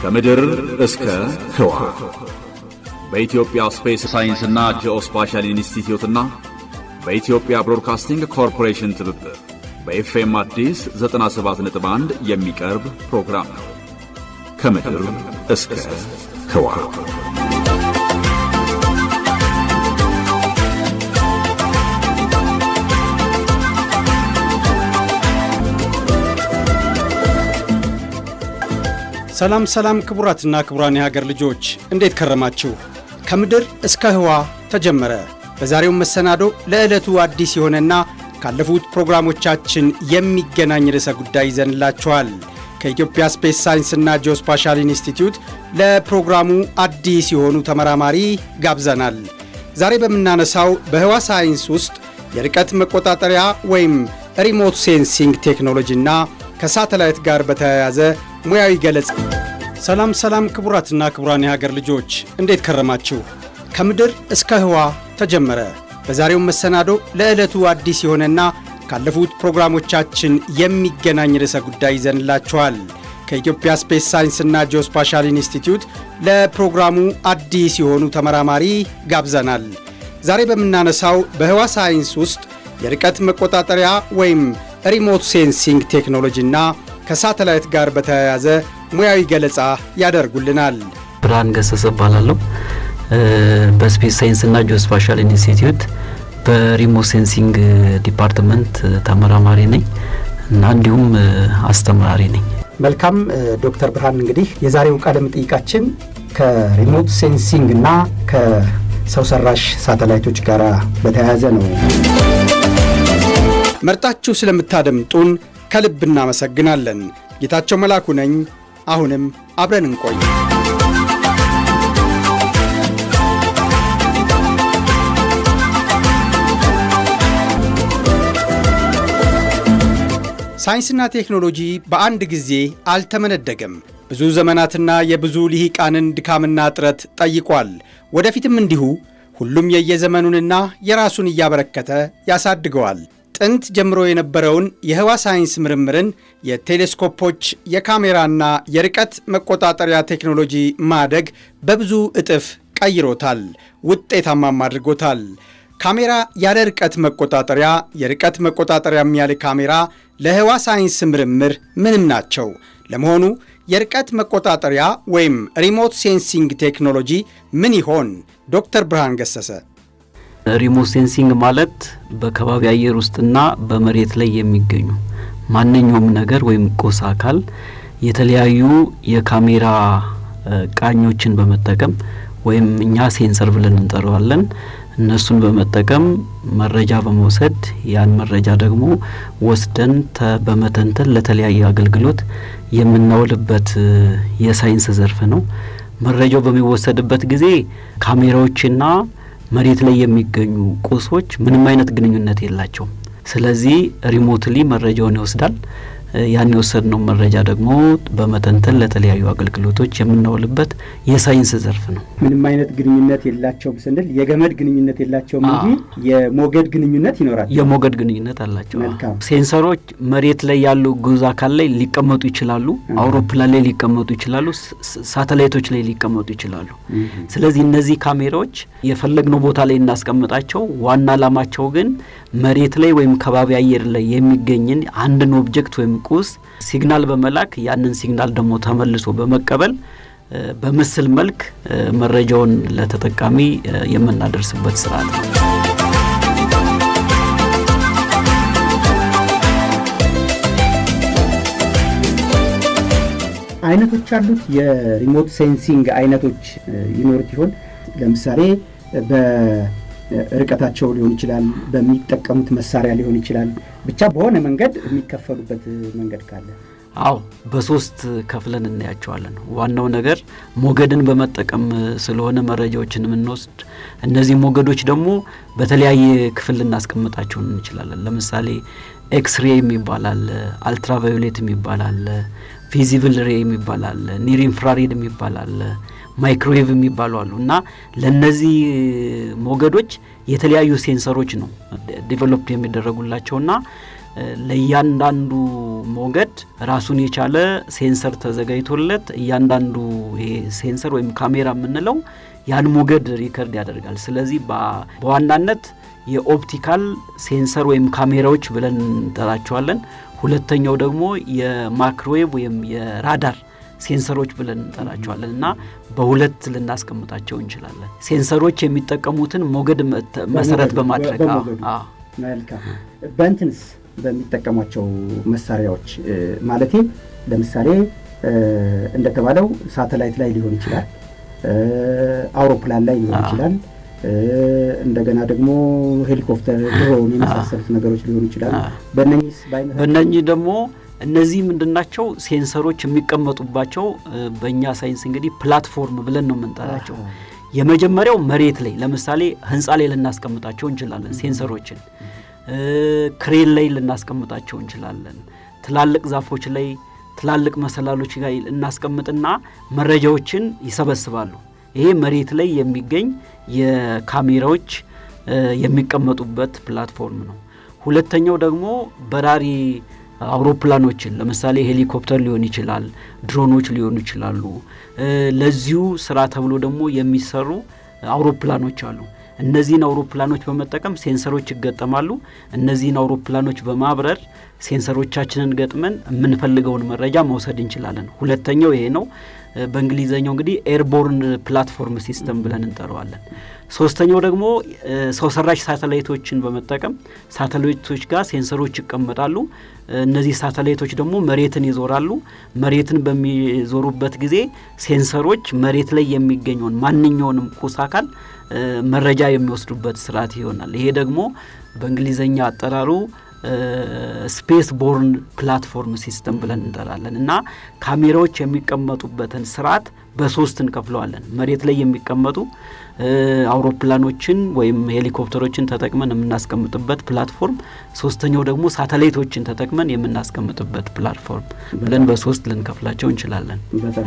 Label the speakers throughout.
Speaker 1: ከምድር እስከ ህዋ በኢትዮጵያ ስፔስ ሳይንስና ጂኦስፓሻል ኢንስቲትዩትና በኢትዮጵያ ብሮድካስቲንግ ኮርፖሬሽን ትብብር በኤፍኤም አዲስ 97.1 የሚቀርብ ፕሮግራም ነው። ከምድር እስከ ህዋ
Speaker 2: ሰላም ሰላም ክቡራትና ክቡራን የሀገር ልጆች እንዴት ከረማችሁ? ከምድር እስከ ህዋ ተጀመረ። በዛሬው መሰናዶ ለዕለቱ አዲስ የሆነና ካለፉት ፕሮግራሞቻችን የሚገናኝ ርዕሰ ጉዳይ ይዘንላችኋል። ከኢትዮጵያ ስፔስ ሳይንስና ጂኦስፓሻል ኢንስቲትዩት ለፕሮግራሙ አዲስ የሆኑ ተመራማሪ ጋብዘናል። ዛሬ በምናነሳው በህዋ ሳይንስ ውስጥ የርቀት መቆጣጠሪያ ወይም ሪሞት ሴንሲንግ ቴክኖሎጂና ከሳተላይት ጋር በተያያዘ ሙያዊ ገለጻ። ሰላም ሰላም ክቡራትና ክቡራን የሀገር ልጆች እንዴት ከረማችሁ? ከምድር እስከ ህዋ ተጀመረ። በዛሬው መሰናዶ ለዕለቱ አዲስ የሆነና ካለፉት ፕሮግራሞቻችን የሚገናኝ ርዕሰ ጉዳይ ይዘንላችኋል። ከኢትዮጵያ ስፔስ ሳይንስና ጂኦስፓሻል ኢንስቲትዩት ለፕሮግራሙ አዲስ የሆኑ ተመራማሪ ጋብዘናል። ዛሬ በምናነሳው በህዋ ሳይንስ ውስጥ የርቀት መቆጣጠሪያ ወይም ሪሞት ሴንሲንግ ቴክኖሎጂና ከሳተላይት ጋር በተያያዘ ሙያዊ ገለጻ ያደርጉልናል።
Speaker 3: ብርሃን ገሰሰ እባላለሁ። በስፔስ ሳይንስና ጂኦስፓሻል ኢንስቲትዩት በሪሞት ሴንሲንግ ዲፓርትመንት ተመራማሪ ነኝ እና እንዲሁም አስተማሪ ነኝ።
Speaker 2: መልካም ዶክተር ብርሃን እንግዲህ የዛሬው ቃለ መጠይቃችን ከሪሞት ሴንሲንግ እና ከሰው ሰራሽ ሳተላይቶች ጋር በተያያዘ ነው። መርጣችሁ ስለምታደምጡን ከልብ እናመሰግናለን። ጌታቸው መላኩ ነኝ። አሁንም አብረን እንቆይ። ሳይንስና ቴክኖሎጂ በአንድ ጊዜ አልተመነደገም። ብዙ ዘመናትና የብዙ ልሂቃንን ድካምና ጥረት ጠይቋል። ወደፊትም እንዲሁ ሁሉም የየዘመኑንና የራሱን እያበረከተ ያሳድገዋል። ጥንት ጀምሮ የነበረውን የህዋ ሳይንስ ምርምርን የቴሌስኮፖች የካሜራና የርቀት መቆጣጠሪያ ቴክኖሎጂ ማደግ በብዙ እጥፍ ቀይሮታል፣ ውጤታማም አድርጎታል። ካሜራ ያለ ርቀት መቆጣጠሪያ፣ የርቀት መቆጣጠሪያም ያለ ካሜራ ለህዋ ሳይንስ ምርምር ምንም ናቸው። ለመሆኑ የርቀት መቆጣጠሪያ ወይም ሪሞት ሴንሲንግ ቴክኖሎጂ ምን ይሆን? ዶክተር ብርሃን ገሰሰ
Speaker 3: ሪሞት ሴንሲንግ ማለት በከባቢ አየር ውስጥና በመሬት ላይ የሚገኙ ማንኛውም ነገር ወይም ቁስ አካል የተለያዩ የካሜራ ቃኞችን በመጠቀም ወይም እኛ ሴንሰር ብለን እንጠራዋለን እነሱን በመጠቀም መረጃ በመውሰድ ያን መረጃ ደግሞ ወስደን በመተንተን ለተለያየ አገልግሎት የምናውልበት የሳይንስ ዘርፍ ነው። መረጃው በሚወሰድበት ጊዜ ካሜራዎችና መሬት ላይ የሚገኙ ቁሶች ምንም አይነት ግንኙነት የላቸውም። ስለዚህ ሪሞትሊ መረጃውን ይወስዳል። ያን የወሰድነው መረጃ ደግሞ በመተንተን ለተለያዩ አገልግሎቶች የምናውልበት የሳይንስ ዘርፍ ነው።
Speaker 2: ምንም አይነት ግንኙነት የላቸውም ስንል የገመድ ግንኙነት የላቸውም እንጂ የሞገድ ግንኙነት ይኖራል።
Speaker 3: የሞገድ ግንኙነት አላቸው።
Speaker 2: መልካም።
Speaker 3: ሴንሰሮች መሬት ላይ ያሉ ጉዝ አካል ላይ ሊቀመጡ ይችላሉ። አውሮፕላን ላይ ሊቀመጡ ይችላሉ። ሳተላይቶች ላይ ሊቀመጡ ይችላሉ። ስለዚህ እነዚህ ካሜራዎች የፈለግነው ቦታ ላይ እናስቀምጣቸው። ዋና ዓላማቸው ግን መሬት ላይ ወይም ከባቢ አየር ላይ የሚገኝን አንድን ኦብጀክት ወይም ቁስ ሲግናል በመላክ ያንን ሲግናል ደግሞ ተመልሶ በመቀበል በምስል መልክ መረጃውን ለተጠቃሚ የምናደርስበት ስርዓት ነው።
Speaker 2: አይነቶች አሉት። የሪሞት ሴንሲንግ አይነቶች ይኖሩት ይሆን? ለምሳሌ በርቀታቸው ሊሆን ይችላል፣ በሚጠቀሙት መሳሪያ ሊሆን ይችላል። ብቻ በሆነ መንገድ የሚከፈሉበት መንገድ ካለ
Speaker 3: አዎ በሶስት ከፍለን እናያቸዋለን። ዋናው ነገር ሞገድን በመጠቀም ስለሆነ መረጃዎችን የምንወስድ፣ እነዚህ ሞገዶች ደግሞ በተለያየ ክፍል ልናስቀምጣቸው እንችላለን። ለምሳሌ ኤክስሬ የሚባል አለ፣ አልትራቫዮሌት የሚባል አለ፣ ቪዚብል ሬ የሚባል አለ፣ ኒር ኢንፍራሬድ የሚባል አለ፣ ማይክሮዌቭ የሚባሉ አሉ እና ለእነዚህ ሞገዶች የተለያዩ ሴንሰሮች ነው ዲቨሎፕድ የሚደረጉላቸውና ለእያንዳንዱ ሞገድ ራሱን የቻለ ሴንሰር ተዘጋጅቶለት እያንዳንዱ ይሄ ሴንሰር ወይም ካሜራ የምንለው ያን ሞገድ ሪከርድ ያደርጋል። ስለዚህ በዋናነት የኦፕቲካል ሴንሰር ወይም ካሜራዎች ብለን እንጠራቸዋለን። ሁለተኛው ደግሞ የማክሮዌቭ ወይም የራዳር ሴንሰሮች ብለን እንጠራቸዋለን እና በሁለት ልናስቀምጣቸው እንችላለን። ሴንሰሮች የሚጠቀሙትን ሞገድ መሰረት በማድረግ
Speaker 2: መልካም። በእንትንስ በሚጠቀሟቸው መሳሪያዎች ማለቴ ለምሳሌ እንደተባለው ሳተላይት ላይ ሊሆን ይችላል፣ አውሮፕላን ላይ ሊሆን ይችላል እንደገና ደግሞ ሄሊኮፕተር፣ ድሮን የመሳሰሉት ነገሮች ሊሆኑ ይችላሉ።
Speaker 3: በእነኚህ ደግሞ እነዚህ ምንድናቸው? ሴንሰሮች የሚቀመጡባቸው በእኛ ሳይንስ እንግዲህ ፕላትፎርም ብለን ነው የምንጠራቸው። የመጀመሪያው መሬት ላይ ለምሳሌ ህንፃ ላይ ልናስቀምጣቸው እንችላለን። ሴንሰሮችን ክሬን ላይ ልናስቀምጣቸው እንችላለን። ትላልቅ ዛፎች ላይ፣ ትላልቅ መሰላሎች ላይ እናስቀምጥና መረጃዎችን ይሰበስባሉ። ይሄ መሬት ላይ የሚገኝ የካሜራዎች የሚቀመጡበት ፕላትፎርም ነው። ሁለተኛው ደግሞ በራሪ አውሮፕላኖችን ለምሳሌ ሄሊኮፕተር ሊሆን ይችላል፣ ድሮኖች ሊሆኑ ይችላሉ። ለዚሁ ስራ ተብሎ ደግሞ የሚሰሩ አውሮፕላኖች አሉ። እነዚህን አውሮፕላኖች በመጠቀም ሴንሰሮች ይገጠማሉ። እነዚህን አውሮፕላኖች በማብረር ሴንሰሮቻችንን ገጥመን የምንፈልገውን መረጃ መውሰድ እንችላለን። ሁለተኛው ይሄ ነው። በእንግሊዘኛው እንግዲህ ኤርቦርን ፕላትፎርም ሲስተም ብለን እንጠራዋለን። ሶስተኛው ደግሞ ሰው ሰራሽ ሳተላይቶችን በመጠቀም ሳተላይቶች ጋር ሴንሰሮች ይቀመጣሉ። እነዚህ ሳተላይቶች ደግሞ መሬትን ይዞራሉ። መሬትን በሚዞሩበት ጊዜ ሴንሰሮች መሬት ላይ የሚገኘውን ማንኛውንም ቁስ አካል መረጃ የሚወስዱበት ስርዓት ይሆናል። ይሄ ደግሞ በእንግሊዘኛ አጠራሩ ስፔስ ቦርን ፕላትፎርም ሲስተም ብለን እንጠራለን እና ካሜራዎች የሚቀመጡበትን ስርዓት በሶስት እንከፍለዋለን። መሬት ላይ የሚቀመጡ አውሮፕላኖችን ወይም ሄሊኮፕተሮችን ተጠቅመን የምናስቀምጥበት ፕላትፎርም፣ ሶስተኛው ደግሞ ሳተላይቶችን ተጠቅመን የምናስቀምጥበት ፕላትፎርም ብለን በሶስት ልንከፍላቸው እንችላለን።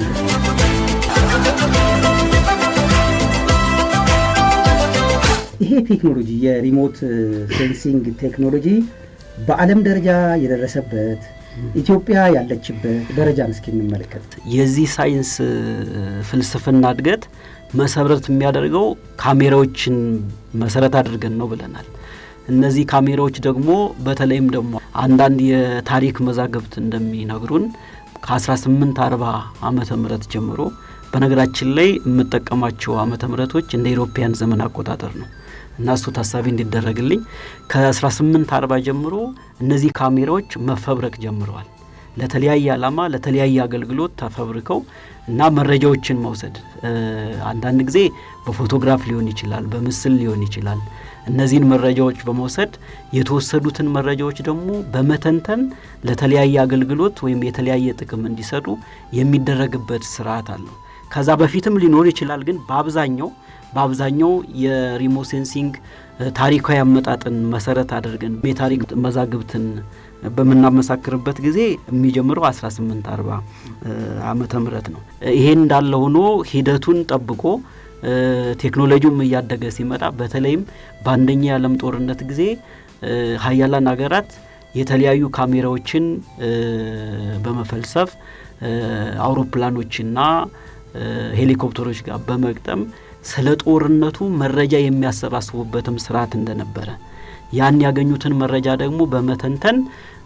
Speaker 2: ይሄ ቴክኖሎጂ የሪሞት ሴንሲንግ ቴክኖሎጂ በዓለም ደረጃ የደረሰበት ኢትዮጵያ ያለችበት ደረጃን እስኪ እንመለከት።
Speaker 3: የዚህ ሳይንስ ፍልስፍና እድገት መሰረት የሚያደርገው ካሜራዎችን መሰረት አድርገን ነው ብለናል። እነዚህ ካሜራዎች ደግሞ በተለይም ደግሞ አንዳንድ የታሪክ መዛግብት እንደሚነግሩን ከ1840 ዓመተ ምህረት ጀምሮ በነገራችን ላይ የምጠቀማቸው ዓመተ ምህረቶች እንደ ኢሮፓያን ዘመን አቆጣጠር ነው እና እሱ ታሳቢ እንዲደረግልኝ ከ1840 ጀምሮ እነዚህ ካሜራዎች መፈብረክ ጀምረዋል። ለተለያየ ዓላማ ለተለያየ አገልግሎት ተፈብርከው እና መረጃዎችን መውሰድ አንዳንድ ጊዜ በፎቶግራፍ ሊሆን ይችላል፣ በምስል ሊሆን ይችላል። እነዚህን መረጃዎች በመውሰድ የተወሰዱትን መረጃዎች ደግሞ በመተንተን ለተለያየ አገልግሎት ወይም የተለያየ ጥቅም እንዲሰጡ የሚደረግበት ስርዓት አለው። ከዛ በፊትም ሊኖር ይችላል፣ ግን በአብዛኛው በአብዛኛው የሪሞት ሴንሲንግ ታሪካዊ አመጣጥን መሰረት አድርገን የታሪክ መዛግብትን በምናመሳክርበት ጊዜ የሚጀምረው 1840 ዓመተ ምህረት ነው። ይሄን እንዳለ ሆኖ ሂደቱን ጠብቆ ቴክኖሎጂውም እያደገ ሲመጣ በተለይም በአንደኛ የዓለም ጦርነት ጊዜ ሀያላን ሀገራት የተለያዩ ካሜራዎችን በመፈልሰፍ አውሮፕላኖችና ሄሊኮፕተሮች ጋር በመግጠም ስለ ጦርነቱ መረጃ የሚያሰባስቡበትም ስርዓት እንደነበረ ያን ያገኙትን መረጃ ደግሞ በመተንተን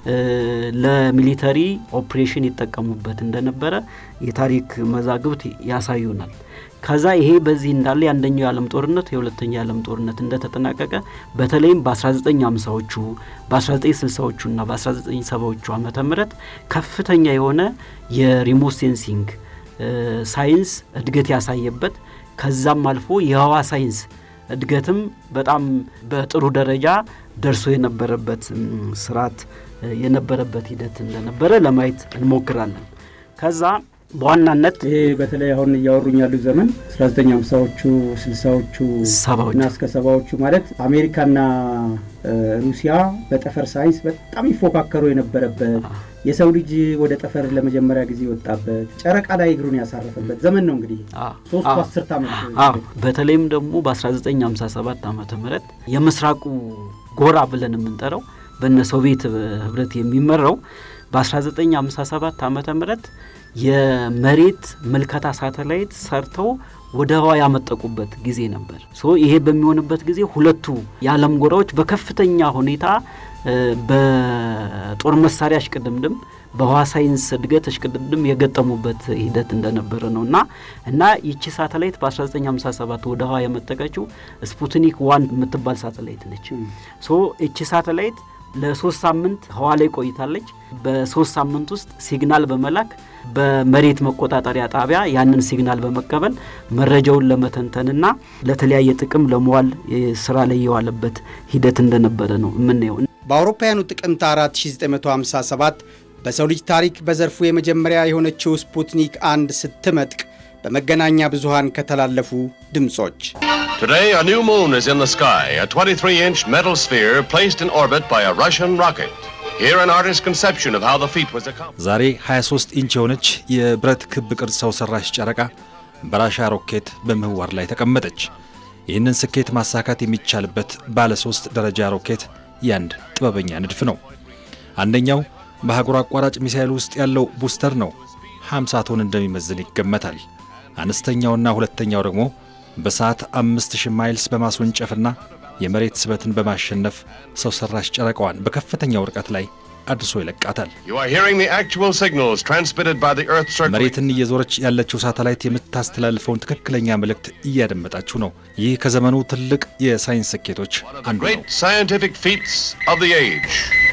Speaker 3: ለሚሊተሪ ኦፕሬሽን ይጠቀሙበት እንደነበረ የታሪክ መዛግብት ያሳዩናል። ከዛ ይሄ በዚህ እንዳለ የአንደኛው የዓለም ጦርነት የሁለተኛው የዓለም ጦርነት እንደተጠናቀቀ በተለይም በ1950ዎቹ በ1960ዎቹ እና በ1970ዎቹ ዓመተ ምህረት ከፍተኛ የሆነ የሪሞት ሴንሲንግ ሳይንስ እድገት ያሳየበት ከዛም አልፎ የህዋ ሳይንስ እድገትም በጣም በጥሩ ደረጃ ደርሶ የነበረበት ስርዓት የነበረበት ሂደት እንደነበረ ለማየት እንሞክራለን። ከዛ በዋናነት
Speaker 2: ይሄ በተለይ አሁን እያወሩኝ ያሉ ዘመን 1950ዎቹ ስልሳዎቹ እና እስከ ሰባዎቹ ማለት አሜሪካና ሩሲያ በጠፈር ሳይንስ በጣም ይፎካከሩ የነበረበት የሰው ልጅ ወደ ጠፈር ለመጀመሪያ ጊዜ የወጣበት ጨረቃ ላይ እግሩን ያሳረፈበት ዘመን ነው። እንግዲህ ሶስቱ አስርት ዓመት
Speaker 3: በተለይም ደግሞ በ1957 ዓመተ ምህረት የምስራቁ ጎራ ብለን የምንጠራው በነ ሶቪየት ህብረት የሚመራው በ1957 ዓመተ ምህረት የመሬት ምልከታ ሳተላይት ሰርተው ወደ ህዋ ያመጠቁበት ጊዜ ነበር። ሶ ይሄ በሚሆንበት ጊዜ ሁለቱ የዓለም ጎራዎች በከፍተኛ ሁኔታ በጦር መሳሪያ እሽቅድምድም በህዋ ሳይንስ እድገት እሽቅድምድም የገጠሙበት ሂደት እንደነበረ ነው እና እና ይቺ ሳተላይት በ1957 ወደ ህዋ የመጠቀችው ስፑትኒክ ዋን የምትባል ሳተላይት ነች። ሶ ይቺ ሳተላይት ለሶስት ሳምንት ህዋ ላይ ቆይታለች። በሶስት ሳምንት ውስጥ ሲግናል በመላክ በመሬት መቆጣጠሪያ ጣቢያ ያንን ሲግናል በመቀበል መረጃውን ለመተንተንና ለተለያየ ጥቅም ለመዋል ስራ ላይ የዋለበት ሂደት እንደነበረ ነው የምናየው።
Speaker 2: በአውሮፓውያኑ ጥቅምት 4 1957 በሰው ልጅ ታሪክ በዘርፉ የመጀመሪያ የሆነችው ስፑትኒክ አንድ ስትመጥቅ በመገናኛ ብዙሃን ከተላለፉ ድምፆች
Speaker 4: Today, a new moon is in the sky, a 23 inch metal sphere placed in orbit by a Russian rocket. Here, an artist's conception of how the feat was accomplished.
Speaker 5: ዛሬ 23 ኢንች የሆነች የብረት ክብ ቅርጽ ሰው ሰራሽ ጨረቃ በራሻ ሮኬት በምህዋር ላይ ተቀመጠች። ይህንን ስኬት ማሳካት የሚቻልበት ባለ ሶስት ደረጃ ሮኬት ያንድ ጥበበኛ ንድፍ ነው። አንደኛው በአህጉር አቋራጭ ሚሳኤል ውስጥ ያለው ቡስተር ነው። 50 ቶን እንደሚመዝን ይገመታል። አነስተኛውና ሁለተኛው ደግሞ በሰዓት 5000 ማይልስ በማስወንጨፍና የመሬት ስበትን በማሸነፍ ሰው ሰራሽ ጨረቃዋን በከፍተኛው ርቀት ላይ አድርሶ ይለቃታል።
Speaker 4: You are hearing the actual signals transmitted by the Earth circling.
Speaker 5: መሬትን እየዞረች ያለችው ሳተላይት የምታስተላልፈውን ትክክለኛ መልእክት እያደመጣችሁ ነው። ይህ ከዘመኑ ትልቅ የሳይንስ ስኬቶች
Speaker 4: One of the
Speaker 5: አንዱ ነው።
Speaker 4: great scientific feats of the age.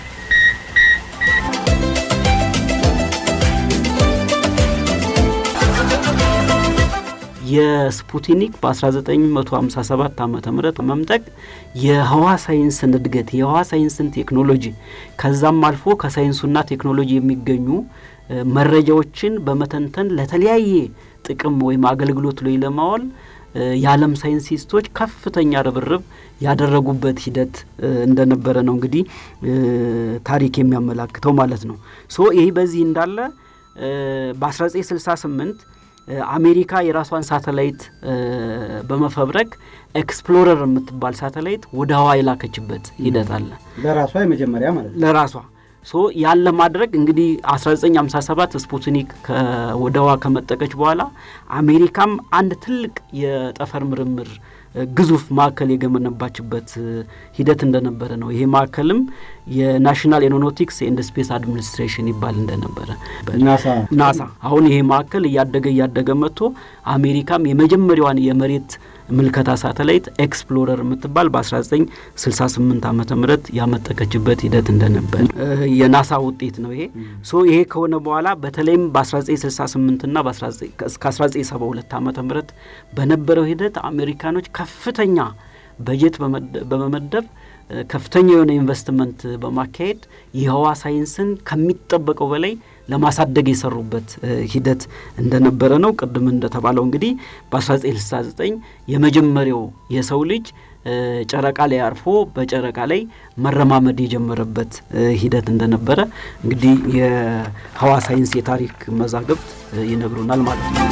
Speaker 3: የስፑትኒክ በ1957 ዓ ም መምጠቅ የህዋ ሳይንስን እድገት የህዋ ሳይንስን ቴክኖሎጂ ከዛም አልፎ ከሳይንሱና ቴክኖሎጂ የሚገኙ እ፣ መረጃዎችን በመተንተን ለተለያየ ጥቅም ወይም አገልግሎት ላይ ለማዋል እ፣ የዓለም ሳይንቲስቶች ከፍተኛ ርብርብ ያደረጉበት ሂደት እ፣ እንደነበረ ነው እንግዲህ እ፣ ታሪክ የሚያመላክተው ማለት ነው። ሶ ይህ በዚህ እንዳለ እ፣ በ1968 እ፣ አሜሪካ የራሷን ሳተላይት እ፣ በመፈብረክ ኤክስፕሎረር የምትባል ሳተላይት ወደ ህዋ የላከችበት ሂደት አለ
Speaker 2: ለራሷ የመጀመሪያ ማለት ነው።
Speaker 3: ለራሷ ሶ ያን ለማድረግ እንግዲህ 1957 ስፑትኒክ ከ- ወደ ህዋ ከመጠቀች በኋላ አሜሪካም አንድ ትልቅ የጠፈር ምርምር እ፣ ግዙፍ ማዕከል የገመነባችበት እ፣ ሂደት እንደነበረ ነው። ይሄ ማዕከልም የናሽናል ኤሮኖቲክስ ኤንድ ስፔስ አድሚኒስትሬሽን ይባል እንደነበረ
Speaker 2: ናሳ
Speaker 3: ናሳ አሁን ይሄ ማዕከል እያደገ እያደገ መጥቶ አሜሪካም የመጀመሪያዋን የመሬት ምልከታ ሳተላይት ኤክስፕሎረር የምትባል በ1968 ዓመተ ምህረት ያመጠቀችበት ሂደት እንደነበር እ፣ የናሳ ውጤት ነው ይሄ። ሶ ይሄ ከሆነ በኋላ በተለይም በ1968 ና እስከ 1972 ዓመተ ምህረት በነበረው ሂደት አሜሪካኖች ከፍተኛ በጀት በመደ- በመመደብ እ፣ ከፍተኛ የሆነ ኢንቨስትመንት በማካሄድ የህዋ ሳይንስን ከሚጠበቀው በላይ ለማሳደግ የሰሩበት እ፣ ሂደት እንደነበረ ነው። ቅድም እንደተባለው እንግዲህ በ1969 የመጀመሪያው የሰው ልጅ እ፣ ጨረቃ ላይ አርፎ በጨረቃ ላይ መረማመድ የጀመረበት እ፣ ሂደት እንደነበረ እንግዲህ የህዋ ሳይንስ የታሪክ መዛግብት እ፣ ይነግሩናል ማለት ነው።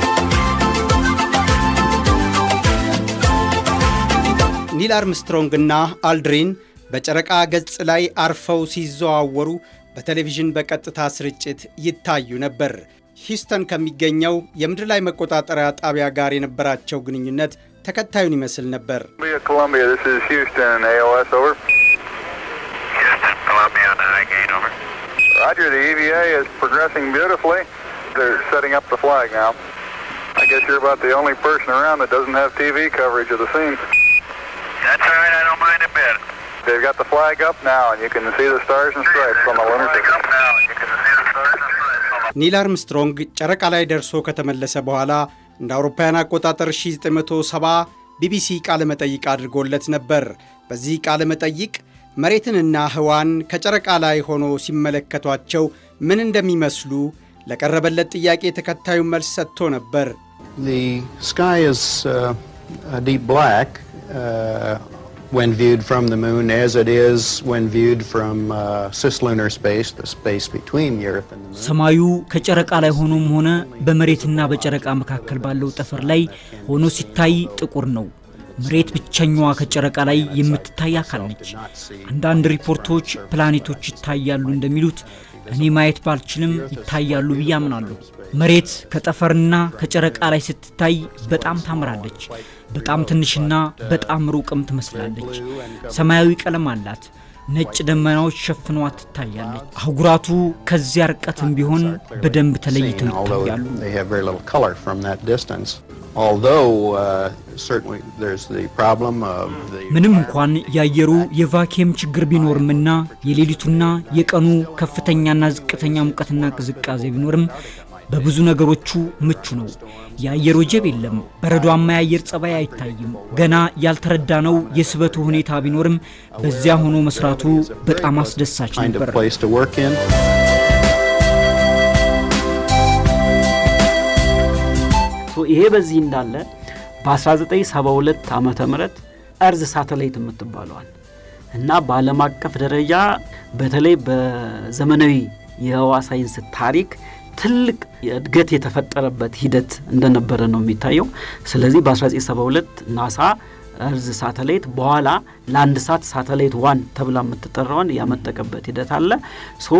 Speaker 2: ኒል አርምስትሮንግና አልድሪን በጨረቃ ገጽ ላይ አርፈው ሲዘዋወሩ በቴሌቪዥን በቀጥታ ስርጭት ይታዩ ነበር። ሂውስተን ከሚገኘው የምድር ላይ መቆጣጠሪያ ጣቢያ ጋር የነበራቸው ግንኙነት ተከታዩን ይመስል ነበር።
Speaker 6: Columbia, Columbia, this is Houston, AOS, over.
Speaker 7: Houston, Columbia, on the high gate, over.
Speaker 6: Roger, the EVA is progressing beautifully. They're setting up the flag now. I guess you're about the only person around that doesn't have TV coverage of the scene.
Speaker 7: That's all right, I don't mind a bit.
Speaker 6: They've got the flag up now, and you can see the stars and stripes on the lunar
Speaker 7: Flag
Speaker 6: surface.
Speaker 7: up now, and you can see the stars and stripes on the
Speaker 2: ኒል አርምስትሮንግ ጨረቃ ላይ ደርሶ ከተመለሰ በኋላ እንደ አውሮፓውያን አቆጣጠር 1970 ቢቢሲ ቃለ መጠይቅ አድርጎለት ነበር። በዚህ ቃለ መጠይቅ መሬትንና ህዋን ከጨረቃ ላይ ሆኖ ሲመለከቷቸው ምን እንደሚመስሉ ለቀረበለት ጥያቄ ተከታዩን መልስ ሰጥቶ ነበር።
Speaker 8: The sky is uh, a deep black uh, when viewed from the moon, as it is when viewed from uh, cislunar space, the space between the Earth and the moon.
Speaker 9: ሰማዩ ከጨረቃ ላይ ሆኖም ሆነ በመሬትና በጨረቃ መካከል ባለው ጠፈር ላይ ሆኖ ሲታይ ጥቁር ነው። መሬት ብቸኛዋ ከጨረቃ ላይ የምትታይ አካል ነች። አንዳንድ ሪፖርቶች ፕላኔቶች ይታያሉ እንደሚሉት እኔ ማየት ባልችልም ይታያሉ ብዬ አምናለሁ። መሬት ከጠፈርና ከጨረቃ ላይ ስትታይ በጣም ታምራለች። በጣም ትንሽና በጣም ሩቅም ትመስላለች። ሰማያዊ ቀለም አላት። ነጭ ደመናዎች ሸፍኗት ትታያለች። አህጉራቱ ከዚያ ርቀትም ቢሆን በደንብ ተለይተው ይታያሉ።
Speaker 8: They have very little color from that distance. Although uh, certainly there's the problem of the
Speaker 9: ምንም እንኳን የአየሩ የቫኪየም ችግር ቢኖርምና የሌሊቱና የቀኑ ከፍተኛና ዝቅተኛ ሙቀትና ቅዝቃዜ ቢኖርም በብዙ ነገሮቹ ምቹ ነው። የአየር ወጀብ የለም። በረዷማ የአየር ጸባይ አይታይም። ገና ያልተረዳነው የስበቱ ሁኔታ ቢኖርም በዚያ ሆኖ መስራቱ በጣም አስደሳች
Speaker 8: kind
Speaker 9: ነበር።
Speaker 8: of place to work in.
Speaker 3: ሶ ይሄ በዚህ እንዳለ በ1972 ዓመተ ምህረት እርዝ ሳተላይት የምትባለዋል እና በዓለም አቀፍ ደረጃ በተለይ በዘመናዊ የህዋ ሳይንስ ታሪክ ትልቅ እድገት የተፈጠረበት ሂደት እንደነበረ ነው የሚታየው። ስለዚህ በ1972 ናሳ እርዝ ሳተላይት በኋላ ለአንድ ሳት ሳተላይት ዋን ተብላ የምትጠራዋን ያመጠቀበት ሂደት አለ። ሶ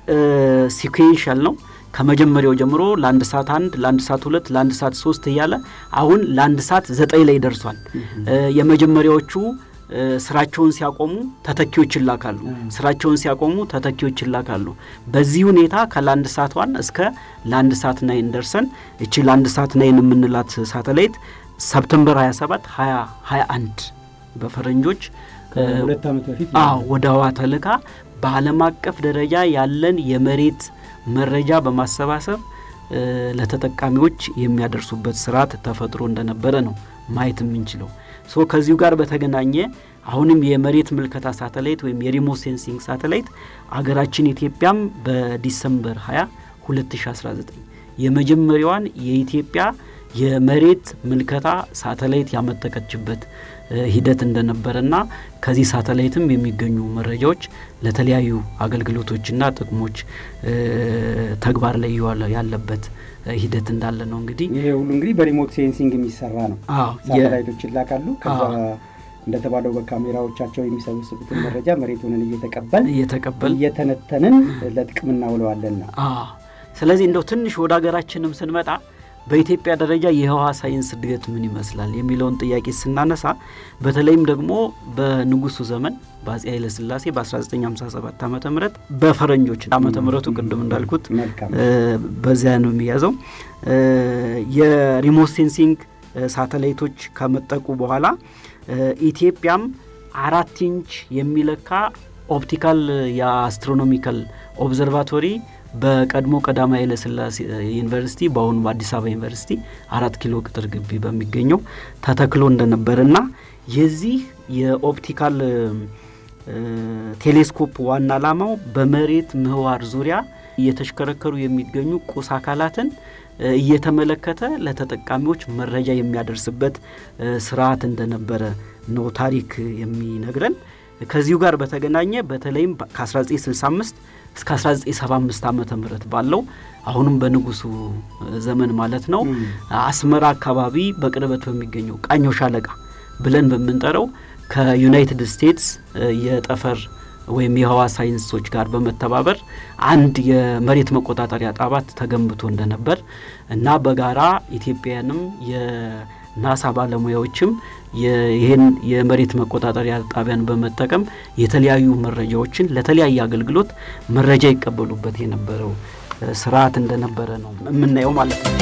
Speaker 3: ሲኩዌንሻል ነው። ከመጀመሪያው ጀምሮ ለአንድ ሰዓት አንድ ለአንድ ሰዓት ሁለት ለአንድ ሰዓት ሶስት እያለ አሁን ለአንድ ሰዓት ዘጠኝ ላይ ደርሷል። እ የመጀመሪያዎቹ እ ስራቸውን ሲያቆሙ ተተኪዎች ይላካሉ። ስራቸውን ሲያቆሙ ተተኪዎች ይላካሉ። በዚህ ሁኔታ ከለአንድ ሰዓት ዋን እስከ ለአንድ ሰዓት ናይን ደርሰን እቺ ለአንድ ሰዓት ናይን የምንላት ሳተላይት ሰፕተምበር 27 2021 በፈረንጆች እ
Speaker 2: ከሁለት ዓመት በፊት
Speaker 3: አዎ ወደ ህዋ ተልካ በዓለም አቀፍ ደረጃ ያለን የመሬት መረጃ በማሰባሰብ እ ለተጠቃሚዎች የሚያደርሱበት ስርዓት ተፈጥሮ እንደነበረ ነው ማየት የምንችለው። ሶ ከዚሁ ጋር በተገናኘ አሁንም የመሬት ምልከታ ሳተላይት ወይም የሪሞት ሴንሲንግ ሳተላይት አገራችን ኢትዮጵያም በዲሰምበር 20 2019 የመጀመሪያዋን የኢትዮጵያ የመሬት ምልከታ ሳተላይት ያመጠቀችበት እ ሂደት እንደነበረና ከዚህ ሳተላይትም የሚገኙ መረጃዎች ለተለያዩ አገልግሎቶችና ጥቅሞች እ ተግባር ላይ እየዋለ ያለበት እ ሂደት እንዳለ ነው እንግዲህ
Speaker 2: ይሄ ሁሉ እንግዲህ በሪሞት ሴንሲንግ የሚሰራ ነው።
Speaker 3: አዎ የ-
Speaker 2: ሳተላይቶች ይላካሉ። ከዛ
Speaker 3: አዎ።
Speaker 2: እንደተባለው በካሜራዎቻቸው የሚሰበስቡትን መረጃ መሬቱንን እየተቀበል
Speaker 3: እየተቀበል
Speaker 2: እየተነተንን ለጥቅም እናውለዋለን ነው።
Speaker 3: አዎ ስለዚህ እንደው ትንሽ ወደ ሀገራችንም ስንመጣ በኢትዮጵያ ደረጃ የህዋ ሳይንስ እድገት ምን ይመስላል የሚለውን ጥያቄ ስናነሳ በተለይም ደግሞ በንጉሱ ዘመን በአጼ ኃይለ ሥላሴ በ1957 ዓ ም በፈረንጆች ዓመተ ምህረቱ ቅድም እንዳልኩት
Speaker 2: መልካም
Speaker 3: እ በዚያ ነው የሚያዘው እ የሪሞት ሴንሲንግ እ ሳተላይቶች ከመጠቁ በኋላ እ ኢትዮጵያም አራት ኢንች የሚለካ ኦፕቲካል የአስትሮኖሚካል ኦብዘርቫቶሪ በቀድሞ ቀዳማዊ ኃይለ ሥላሴ ዩኒቨርሲቲ በአሁኑ በአዲስ አበባ ዩኒቨርሲቲ አራት ኪሎ ቅጥር ግቢ በሚገኘው ተተክሎ እንደነበርና የዚህ የኦፕቲካል እ ቴሌስኮፕ ዋና ዓላማው በመሬት ምህዋር ዙሪያ እየተሽከረከሩ የሚገኙ ቁስ አካላትን እ እየተመለከተ ለተጠቃሚዎች መረጃ የሚያደርስበት እ ስርዓት እንደነበረ ነው ታሪክ የሚነግረን። ከዚሁ ጋር በተገናኘ በተለይም ከ1965 እስከ 1975 ዓመተ ምህረት ባለው አሁንም በንጉሱ ዘመን ማለት ነው አስመራ አካባቢ በቅርበት በሚገኘው ቃኘው ሻለቃ ብለን በምንጠራው ከዩናይትድ ስቴትስ እ የጠፈር ወይም የህዋ ሳይንሶች ጋር በመተባበር አንድ የመሬት መቆጣጠሪያ ጣባት ተገንብቶ እንደነበር እና በጋራ ኢትዮጵያውያንም የናሳ ባለሙያዎችም የ- ይህን የመሬት መቆጣጠሪያ ጣቢያን በመጠቀም የተለያዩ መረጃዎችን ለተለያየ አገልግሎት መረጃ ይቀበሉበት የነበረው እ ስርዓት እንደነበረ ነው የምናየው ማለት ነው።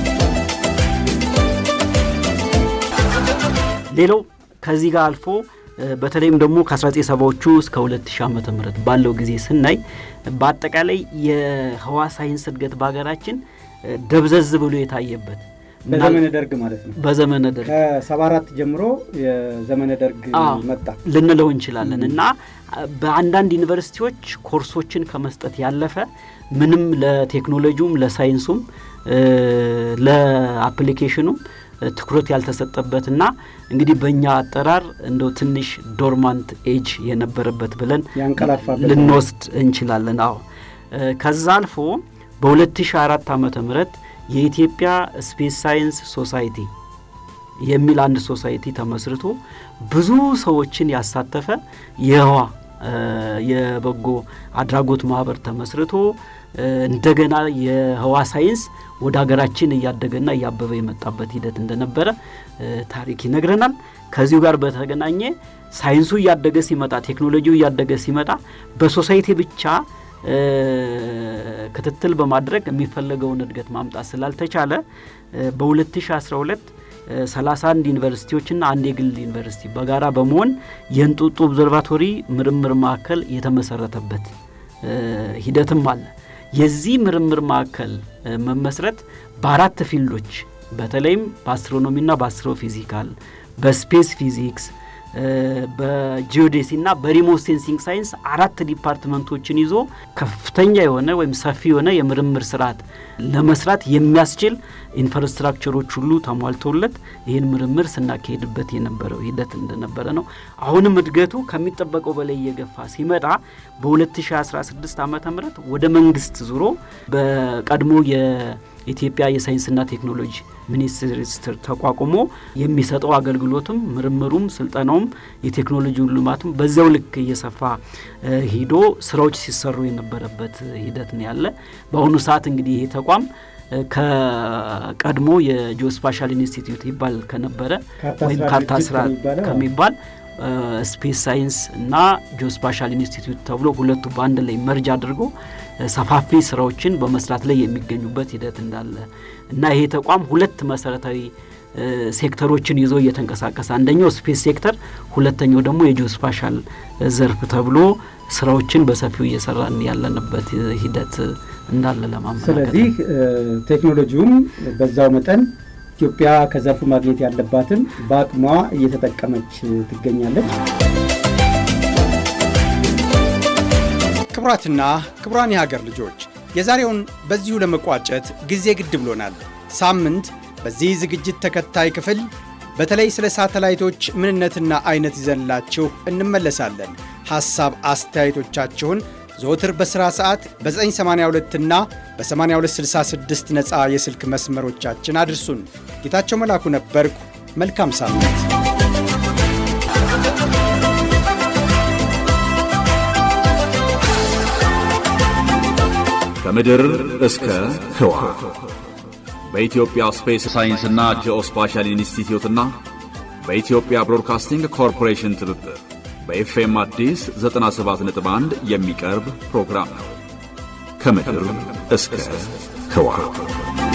Speaker 3: ሌላው ከዚህ ጋር አልፎ እ በተለይም ደግሞ ከ1970ዎቹ እስከ 2000 ዓመተ ምህረት ባለው ጊዜ ስናይ በአጠቃላይ የህዋ ሳይንስ እድገት በሀገራችን እ ደብዘዝ ብሎ የታየበት
Speaker 2: በዘመነ ደርግ ማለት ነው።
Speaker 3: በዘመነ ደርግ
Speaker 2: ከሰባ አራት ጀምሮ የዘመነ ደርግ
Speaker 3: አዎ፣
Speaker 2: መጣ።
Speaker 3: ልንለው እንችላለን እና በአንዳንድ ዩኒቨርሲቲዎች ኮርሶችን ከመስጠት ያለፈ ምንም ለቴክኖሎጂውም ለሳይንሱም እ ለአፕሊኬሽኑም እ ትኩረት ያልተሰጠበትና እንግዲህ በእኛ አጠራር እንደው ትንሽ ዶርማንት ኤጅ የነበረበት ብለን
Speaker 2: ያንቀላፋበት
Speaker 3: ልንወስድ እንችላለን። አዎ እ ከዛ አልፎ በ2004 ዓመተ ምህረት የኢትዮጵያ ስፔስ ሳይንስ ሶሳይቲ የሚል አንድ ሶሳይቲ ተመስርቶ ብዙ ሰዎችን ያሳተፈ የህዋ የበጎ አድራጎት ማህበር ተመስርቶ እንደገና የህዋ ሳይንስ ወደ ሀገራችን እያደገና እያበበ የመጣበት ሂደት እንደነበረ ታሪክ ይነግረናል። ከዚሁ ጋር በተገናኘ ሳይንሱ እያደገ ሲመጣ፣ ቴክኖሎጂው እያደገ ሲመጣ በሶሳይቲ ብቻ ክትትል በማድረግ የሚፈለገውን እድገት ማምጣት ስላልተቻለ በ2012 31 ዩኒቨርሲቲዎችና አንድ የግል ዩኒቨርሲቲ በጋራ በመሆን የእንጦጦ ኦብዘርቫቶሪ ምርምር ማዕከል የተመሰረተበት ሂደትም አለ። የዚህ ምርምር ማዕከል መመስረት በአራት ፊልዶች በተለይም በአስትሮኖሚና በአስትሮፊዚካል፣ በስፔስ ፊዚክስ፣ በጂኦዴሲና በሪሞት ሴንሲንግ ሳይንስ አራት ዲፓርትመንቶችን ይዞ ከፍተኛ የሆነ ወይም ሰፊ የሆነ የምርምር ስርዓት ለመስራት የሚያስችል ኢንፍራስትራክቸሮች ሁሉ ተሟልተውለት ይህን ምርምር ስናካሄድበት የነበረው ሂደት እንደነበረ ነው። አሁንም እድገቱ ከሚጠበቀው በላይ እየገፋ ሲመጣ በ2016 ዓ ም ወደ መንግስት ዙሮ በቀድሞ የኢትዮጵያ የሳይንስና ቴክኖሎጂ ሚኒስቴር ተቋቁሞ የሚሰጠው አገልግሎትም ምርምሩም ስልጠናውም የቴክኖሎጂ ልማቱም በዚያው ልክ እየሰፋ ሂዶ ስራዎች ሲሰሩ የነበረበት ሂደት ነው ያለ። በአሁኑ ሰዓት እንግዲህ ይሄ ተቋም ከቀድሞ የጂኦስፓሻል ኢንስቲትዩት ይባል ከነበረ ወይም ካርታ ስራ ከሚባል ስፔስ ሳይንስ እና ጂኦስፓሻል ኢንስቲትዩት ተብሎ ሁለቱ በአንድ ላይ መርጅ አድርጎ ሰፋፊ ስራዎችን በመስራት ላይ የሚገኙበት ሂደት እንዳለ እና ይሄ ተቋም ሁለት መሰረታዊ ሴክተሮችን ይዞ እየተንቀሳቀሰ አንደኛው ስፔስ ሴክተር፣ ሁለተኛው ደግሞ የጂኦስፓሻል ዘርፍ ተብሎ ስራዎችን በሰፊው እየሰራን ያለንበት ሂደት እንዳለ ለማመላከት
Speaker 2: ስለዚህ ቴክኖሎጂውም በዛው መጠን ኢትዮጵያ ከዘርፉ ማግኘት ያለባትን በአቅሟ እየተጠቀመች ትገኛለች። ክቡራትና ክቡራን የሀገር ልጆች የዛሬውን በዚሁ ለመቋጨት ጊዜ ግድ ብሎናል። ሳምንት በዚህ ዝግጅት ተከታይ ክፍል በተለይ ስለ ሳተላይቶች ምንነትና አይነት ይዘንላችሁ እንመለሳለን። ሐሳብ አስተያየቶቻችሁን ዘወትር በሥራ ሰዓት በ982 እና በ8266 ነፃ የስልክ መስመሮቻችን አድርሱን። ጌታቸው መላኩ ነበርኩ። መልካም ሳምንት።
Speaker 1: ከምድር እስከ ህዋ በኢትዮጵያ ስፔስ ሳይንስና ጂኦስፓሻል ኢንስቲትዩትና በኢትዮጵያ ብሮድካስቲንግ ኮርፖሬሽን ትብብር በኤፍኤም አዲስ 97.1 የሚቀርብ ፕሮግራም ነው። ከምድር እስከ ህዋ